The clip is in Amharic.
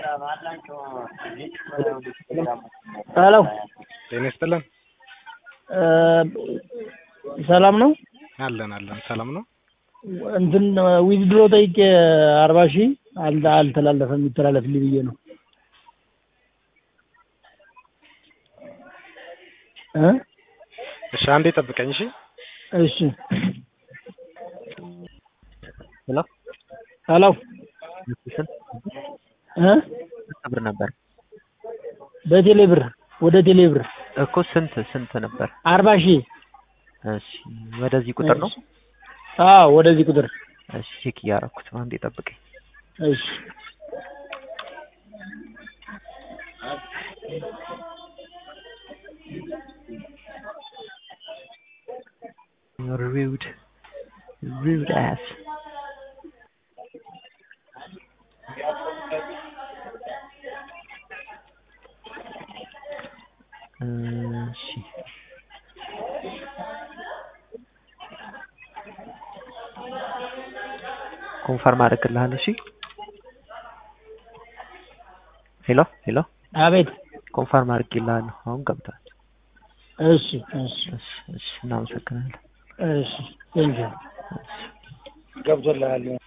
ሄሎ ጤና ይስጥልን። ሰላም ነው? አለን አለን። ሰላም ነው። እንትን ዊዝድሮ ጠይቄ አርባ ሺህ አል አልተላለፈም የሚተላለፍልኝ ብዬ ነው እ እሺ አንዴ ጠብቀኝ። እሺ እሺ ሄሎ ሄሎ ስንት እ ብር ነበር በቴሌ ብር ወደ ቴሌ ብር እኮ ስንት ስንት ነበር? አርባ ሺህ እሺ ወደዚህ ቁጥር ነው? አዎ ወደዚህ ቁጥር እሺ ቼክ እያደረኩት ነው። አንዴ ጠብቀኝ። እሺ You're rude. Rude ass. እሺ ኮንፈርም አደርግልሃለሁ። እሺ ሄሎ ሄሎ አቤት ኮንፈርም አድርጌልሃለሁ። አሁን ገብቷል። እሺ እሺ እሺ እሺ እናመሰግናለን። እሺ ቴንኪው ገብቶልሃል